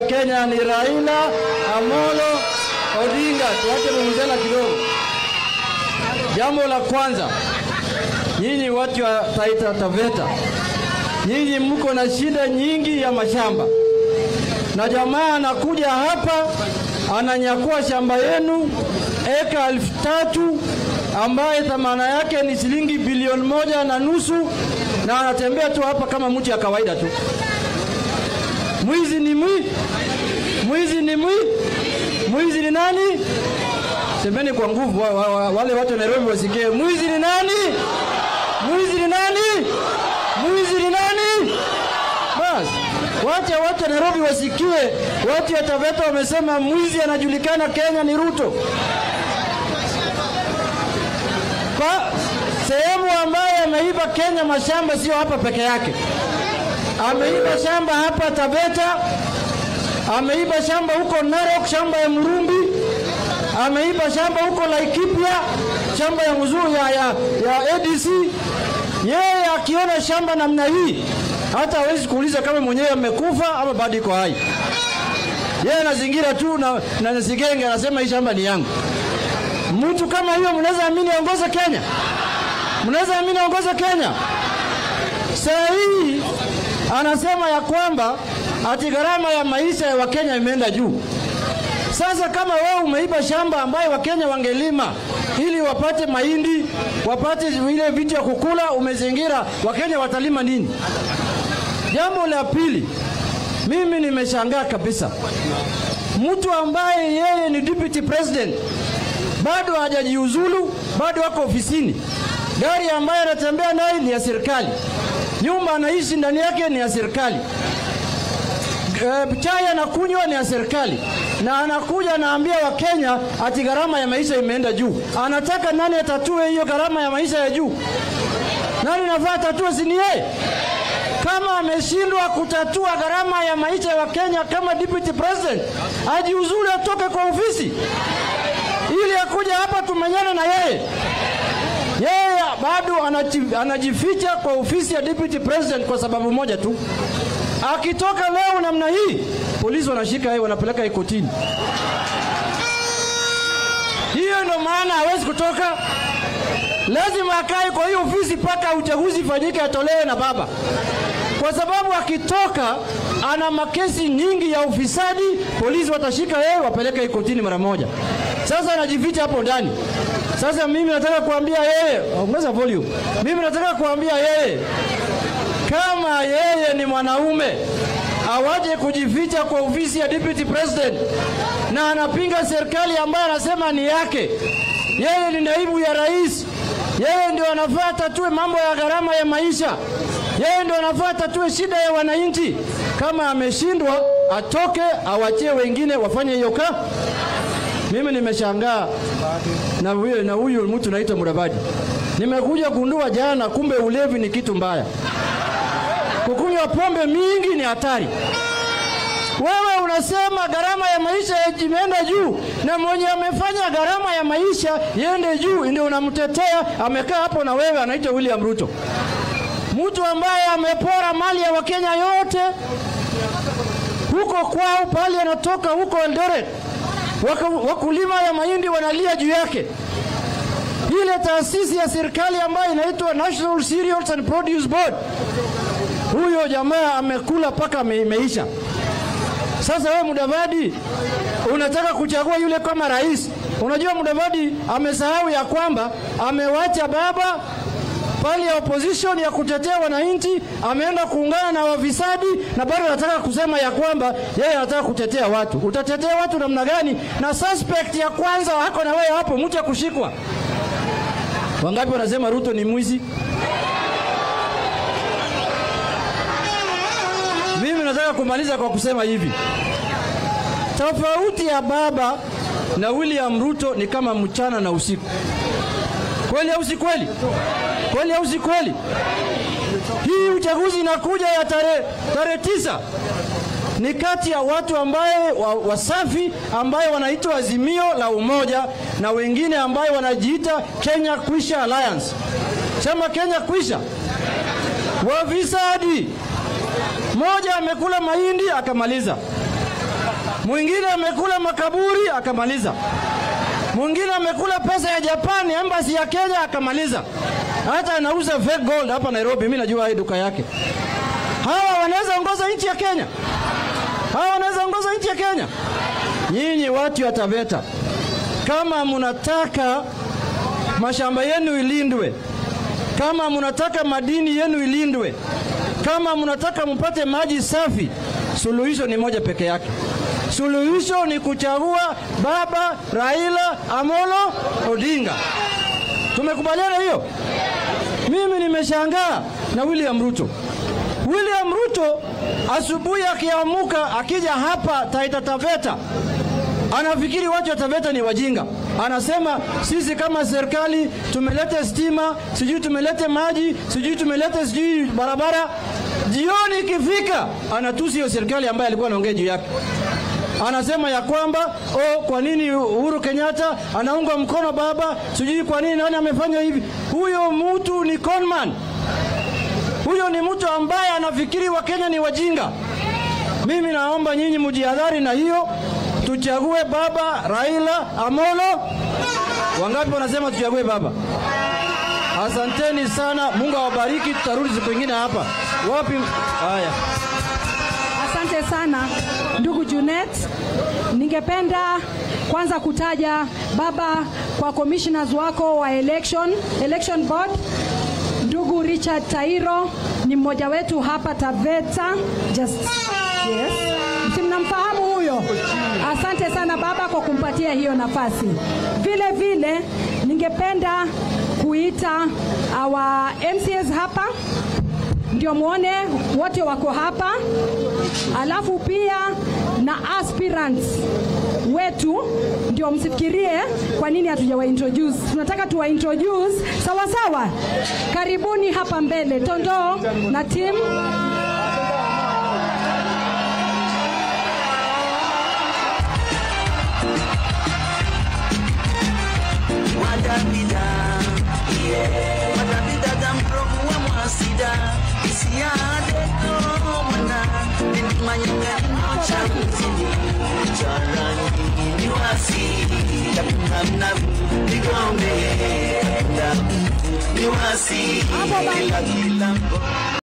Kenya ni Raila Amolo Odinga. Tuache mumzela kidogo. Jambo la kwanza, nyinyi watu wa Taita Taveta, nyinyi mko na shida nyingi ya mashamba, na jamaa anakuja hapa ananyakua shamba yenu eka elfu tatu ambaye thamana yake ni shilingi bilioni moja na nusu na anatembea tu hapa kama mtu ya kawaida tu. Mwizi ni mwi, mwizi ni mwi, mwizi ni nani? Semeni kwa nguvu, wa, wa, wa, wale watu wa Nairobi wasikie. Mwizi ni nani? Mwizi ni nani? Mwizi ni nani? Bas, wacha watu wa Nairobi wasikie. Watu wa Taveta wamesema mwizi anajulikana Kenya ni Ruto. Kwa sehemu ambayo ameiba Kenya mashamba, sio hapa peke yake. Ameiba shamba hapa Taveta, ameiba shamba huko Narok, shamba ya Murumbi, ameiba shamba huko Laikipia, shamba ya mzuri ya, ya, ya ADC. Yeye akiona shamba namna hii hata hawezi kuuliza kama mwenyewe amekufa ama bado iko hai. Yeye anazingira tu na, na nasigenge anasema hii shamba ni yangu. Mtu kama hiyo mnaweza amini aongoze Kenya? Mnaweza amini aongoze Kenya? Saa hii anasema ya kwamba ati gharama ya maisha ya Wakenya imeenda juu. Sasa kama wewe umeiba shamba ambayo Wakenya wangelima ili wapate mahindi, wapate ile vitu ya kukula, umezingira, Wakenya watalima nini? Jambo la pili, mimi nimeshangaa kabisa, mtu ambaye yeye ni deputy president bado hajajiuzulu, bado ako ofisini. Gari ambayo anatembea naye ni ya serikali, nyumba anaishi ndani yake ni ya serikali, e, chai anakunywa ni ya serikali, na anakuja anaambia Wakenya ati gharama ya maisha imeenda juu. Anataka nani atatue hiyo gharama ya maisha ya juu? Nani nafaa atatue? Si ni yeye? Kama ameshindwa kutatua gharama ya maisha ya Wakenya kama deputy president, ajiuzulu, atoke kwa ofisi ili akuja hapa tumenyane na yeye. Yeye bado anaji- anajificha kwa ofisi ya deputy president kwa sababu moja tu, akitoka leo namna hii, polisi wanashika yeye, wanapeleka ikotini. Hiyo ndio maana hawezi kutoka, lazima akae kwa hiyo ofisi mpaka uchaguzi ifanyike, atolewe na baba, kwa sababu akitoka ana makesi nyingi ya ufisadi. Polisi watashika yeye, wapeleke ikotini mara moja. Sasa anajificha hapo ndani. Sasa mimi nataka kuambia yeye, ongeza volume. Mimi nataka kuambia yeye, kama yeye ni mwanaume awaje kujificha kwa ofisi ya deputy president na anapinga serikali ambayo anasema ni yake. Yeye ni naibu ya rais, yeye ndio anafaa tatue mambo ya gharama ya maisha, yeye ndio anafaa tatue shida ya wananchi. Kama ameshindwa, atoke awachie wengine wafanye hiyo kazi. Mimi nimeshangaa na huyo na huyu mtu naitwa Mudavadi. Nimekuja kundua jana, kumbe ulevi ni kitu mbaya. Kukunywa pombe mingi ni hatari. Wewe unasema gharama ya maisha imeenda juu, na mwenye amefanya gharama ya maisha iende juu ndio unamtetea. Amekaa hapo na wewe, anaitwa William Ruto, mtu ambaye amepora mali ya Wakenya yote huko kwao, pale anatoka huko Eldoret Waka- wakulima ya mahindi wanalia juu yake. Ile taasisi ya serikali ambayo inaitwa National Cereals and Produce Board, huyo jamaa amekula mpaka ame- imeisha. Sasa wewe Mudavadi unataka kuchagua yule kama rais. Unajua Mudavadi amesahau ya kwamba amewacha baba pale ya opposition ya kutetea wananchi, ameenda kuungana na wafisadi na bado anataka kusema ya kwamba yeye anataka kutetea watu. Utatetea watu namna gani? Na suspect ya kwanza wako na wewe hapo, mtu ya kushikwa. Wangapi wanasema Ruto ni mwizi? Mimi nataka kumaliza kwa kusema hivi, tofauti ya baba na William Ruto ni kama mchana na usiku. Kweli au si kweli? Kweli au si kweli? Hii uchaguzi inakuja ya tarehe tarehe tisa ni kati ya watu ambaye wa- wasafi ambaye wanaitwa Azimio la Umoja na wengine ambaye wanajiita Kenya Kwisha Alliance. Sema Kenya Kwisha, wafisadi. Moja amekula mahindi akamaliza, mwingine amekula makaburi akamaliza, mwingine amekula pesa ya Japani, embassy ya Kenya akamaliza, hata anauza fake gold hapa Nairobi. Mimi najua hii duka yake. Hawa wanaweza ongoza nchi ya Kenya? Hawa wanaweza ongoza nchi ya Kenya? Nyinyi watu ya Taveta, kama mnataka mashamba yenu ilindwe, kama mnataka madini yenu ilindwe, kama mnataka mpate maji safi, suluhisho ni moja peke yake. Suluhisho ni kuchagua Baba Raila Amolo Odinga. Tumekubaliana hiyo? Mimi nimeshangaa na William Ruto. William Ruto asubuhi akiamuka akija hapa Taita Taveta anafikiri watu wa Taveta ni wajinga. Anasema sisi kama serikali tumeleta stima, sijui tumelete maji, sijui tumelete sijui barabara. Jioni ikifika, anatusi hiyo serikali ambayo alikuwa anaongea juu yake. Anasema ya kwamba oh, kwa nini Uhuru Kenyatta anaunga mkono baba, sijui kwa nini nani amefanya hivi. Huyo mtu ni conman, huyo ni mtu ambaye anafikiri Wakenya ni wajinga. Mimi naomba nyinyi mjihadhari na hiyo, tuchague baba Raila Amolo. Wangapi wanasema tuchague baba? Asanteni sana, Mungu awabariki. Tutarudi siku ingine hapa. Wapi? Haya. Asante sana ndugu Junet, ningependa kwanza kutaja baba kwa commissioners wako wa election, election board. Ndugu Richard Tairo ni mmoja wetu hapa Taveta. Just, yes. Si mnamfahamu huyo? Asante sana baba kwa kumpatia hiyo nafasi. Vile vile ningependa kuita our MCAs hapa ndio muone wote wako hapa, alafu pia na aspirants wetu ndio msifikirie kwa nini hatujawa introduce. Tunataka tuwa introduce sawa sawa. Karibuni hapa mbele, Tondoo na team. Madabida, yeah. Madabida gampromu wa mwasida Isiade komana Nindimanyanga ino cha mzini Charangi ni wasi Tapungamna Nigombe Ni wasi Hapo basi. Kila kila